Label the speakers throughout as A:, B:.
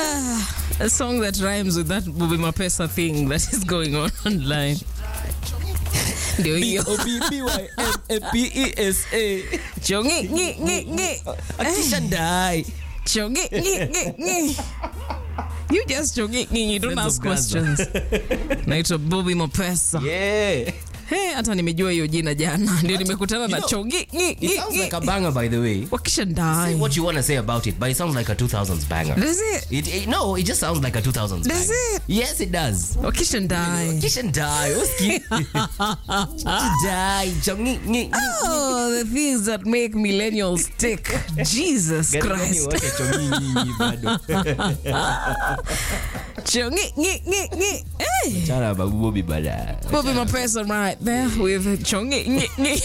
A: a song that rhymes with that Bobby Mapesa thing that is going on online. Ndio hiyo.
B: B-O-B-B-Y-M-A-P-E-S-A.
A: Chongi ngi ngi ngi.
B: Akisha die.
A: Chongi ngi ngi ngi. You just chongi ngi, you don't
B: Friends
A: ask
B: of Gaza.
A: questions. Naitwa Bobby Mapesa.
B: Yeah.
A: Hey, hata nimejua hiyo jina jana. Ndio nimekutana na
B: know,
A: chongi ngi
B: It
A: ngi
B: sounds like a
A: ngi.
B: banger, by the way.
A: Wakisha
B: Say
A: die.
B: what you want to say about it, but it sounds like a 2000s banger.
A: Does it?
B: It, it- no, it just sounds like a 2000s
A: Does
B: banger.
A: it?
B: Yes, it does.
A: Wakisha die.
B: Kisha die. Uski. die. Chongi- ngi- ngi-
A: Oh, the things that make millennials tick. Jesus
B: Gari gani
A: Christ.
B: wote chongi nyinyi bado.
A: Chongi ngi ngi ngi. Hey.
B: Chana babu Bobby bada.
A: Bobby Mapesa right there with Chongi ngi ngi.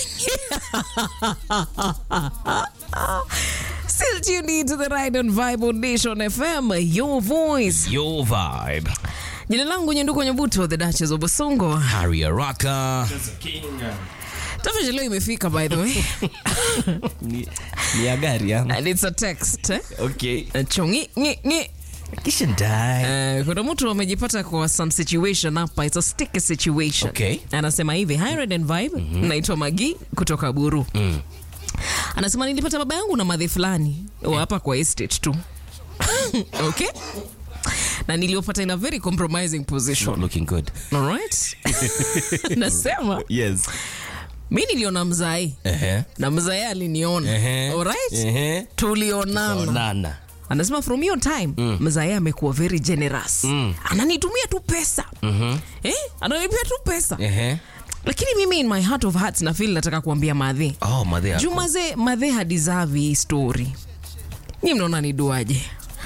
A: Still tuned in to the Ride and Vibe on Nation FM, your voice.
B: Your vibe.
A: Jina langu Nyenduko Nyabuto, the Duchess of Bosongo.
B: Harry Araka.
A: Tafadhali leo imefika by the way.
B: Ni ni ya gari ya.
A: And it's a text. Eh?
B: Okay.
A: Chongi ngi ngi.
B: Kisha die.
A: Uh, kuna mtu amejipata kwa some situation hapa it's a sticky situation
B: Okay.
A: anasema hivi hi Red and vibe naitwa magi kutoka buru anasema nilipata baba yangu na madhe fulani wa hapa kwa estate tu okay na niliopata in a very compromising
B: Not
A: position
B: looking good.
A: alright nasema
B: Yes.
A: mi niliona mzai
B: Uh-huh.
A: na mzai aliniona
B: Uh-huh.
A: alright
B: Uh-huh.
A: tulionana
B: Nana.
A: anasema from hiyo time mm. mzae amekuwa very generous mm. ananitumia tu pesa mm-hmm. eh? ananipia tu pesa
B: Uh-huh.
A: lakini mimi in my heart of hearts na feel nataka kuambia madhe
B: Oh, madhe
A: juu
B: yako.
A: maze madhe hadeserve hii story nyi mnaona niduaje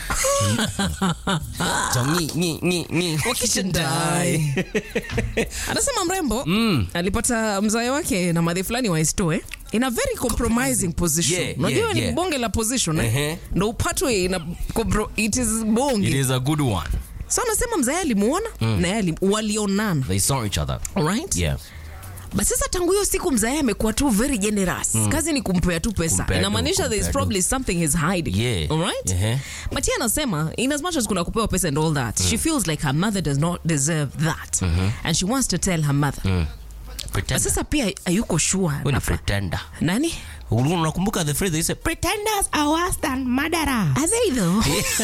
B: Chongi- ngi- ngi- ngi.
A: Wakishindai. anasema mrembo mm. alipata mzae wake na madhe fulani waestoe in a very compromising position
B: Yeah,
A: unajua
B: yeah,
A: ni
B: yeah.
A: bonge la position eh?
B: Ehe.
A: ndo upatwe ina compro- it is bonge
B: It is a good one.
A: so anasema mzae alimuona mm. na yeye ali- walionana
B: They saw each other.
A: alright
B: Yeah.
A: but sasa tangu hiyo siku mzae amekuwa tu very generous kazi ni kumpea tu pesa
B: Kumpea tu,
A: inamaanisha there is
B: kumpea tu.
A: probably something he's hiding
B: Yeah.
A: alright
B: Ehe.
A: but yeye anasema in as much as kuna kupewa pesa and all that she feels like her mother does not deserve that and she wants to tell her mother but
B: Pretender.
A: sasa pia hayuko sure
B: Wewe ni
A: nafa-
B: pretender.
A: nani
B: unakumbuka the phrase they say pretenders are worse than murderers
A: are they though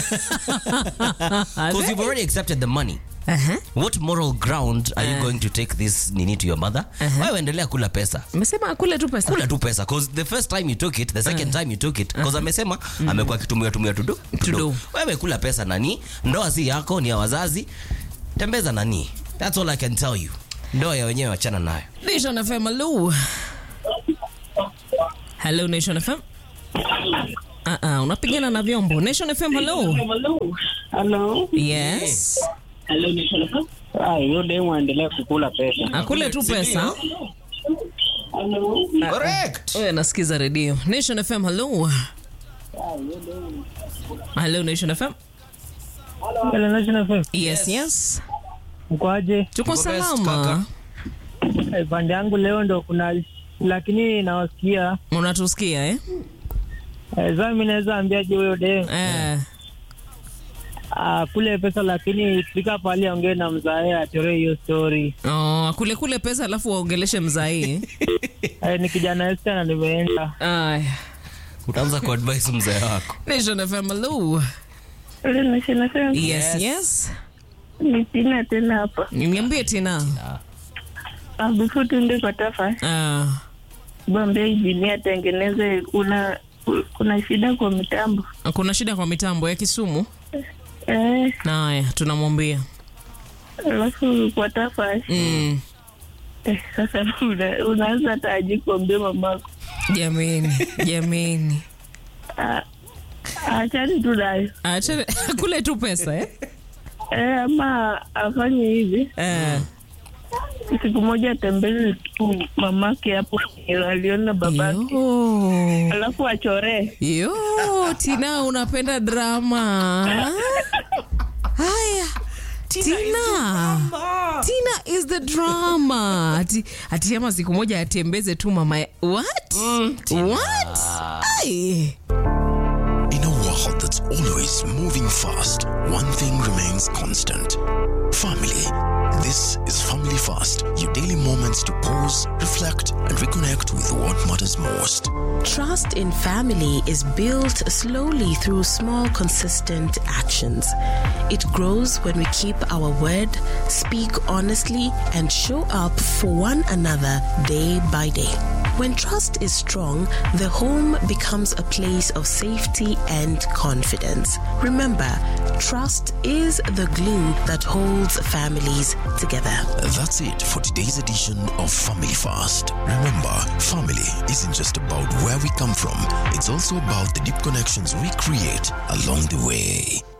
A: Are
B: because
A: they?
B: you've already accepted the money
A: Uh-huh.
B: what moral ground are you going to take this nini to your mother wewe endelea kula pesa
A: amesema akule tu pesa
B: kula tu pesa cause the first time you took it the second time you took it cause amesema amekuwa akitumia tumia tudo
A: Tudo.
B: wewe kula pesa nani ndoa si yako ni ya wazazi tembeza nani that's all i can tell you ndoa ya wenyewe wachana nayo
A: Nation FM, hello. Hello, Nation FM. Uh -uh, unapigana na vyombo. Nation FM, hello.
C: Hello.
A: Yes.
C: Ah, hiyo demu aendelea kukula pesa.
A: Akule tu pesa.
B: correct
A: Wewe nasikiza redio. Nation FM, hello. Hello, Nation FM.
C: Hello, National FM.
A: Yes, yes.
C: Mkoaje?
A: Tuko
B: Tuko best,
A: salama.
C: Eh, Pande yangu leo ndo kuna lakini nawasikia
A: Unatusikia eh?
C: eh, sasa mimi naweza ambiaje huyo demu
A: Eh.
C: ah, kule pesa, lakini fika pale aongee na mzae atolee hiyo story.
A: Oh, kule kule pesa alafu waongeleshe mzai.
C: Eh, ni kijana Esther na nimeenda.
A: Aya.
B: utaanza kuadvise mzee wako
A: Nation FM, hello.
D: Ule National FM.
A: Yes,
B: Yes.
A: yes.
D: Ni Tina tena hapa.
A: Niambie tena.
D: Ah, before tuende kwa tafa,
A: Ah.
D: Bombay injinia atengeneze, kuna kuna shida kwa mitambo
A: kuna shida kwa mitambo ya Kisumu.
D: eh,
A: Haya, tunamwambia.
D: alafu kwa tafa
A: Mm.
D: eh, sasa una, unaanza hata aji kuambia mamako
A: Jameni, jameni.
D: Ah, achani tu nayo
A: Acha kule tu pesa eh?
D: eh, ama afanye hivi
A: Eh.
D: siku moja atembele tu mamake hapo aliona babake
A: Yo.
D: alafu achoree
A: Yo, Tina unapenda drama. Haya. Tina. Tina is the drama. Ati, ati ama siku moja atembeze tu mama. ya- What? What? Ai.
E: In a world that's all always moving fast, one thing remains constant family. This is Family Fast, your daily moments to pause, reflect, and reconnect with what matters most.
F: Trust in family is built slowly through small, consistent actions. It grows when we keep our word, speak honestly, and show up for one another day by day. When trust is strong, the home becomes a place of safety and confidence. Remember, trust is the glue that holds families together.
E: That's it for today's edition of Family Fast. Remember, family isn't just about where we come from, it's also about the deep connections we create along the way.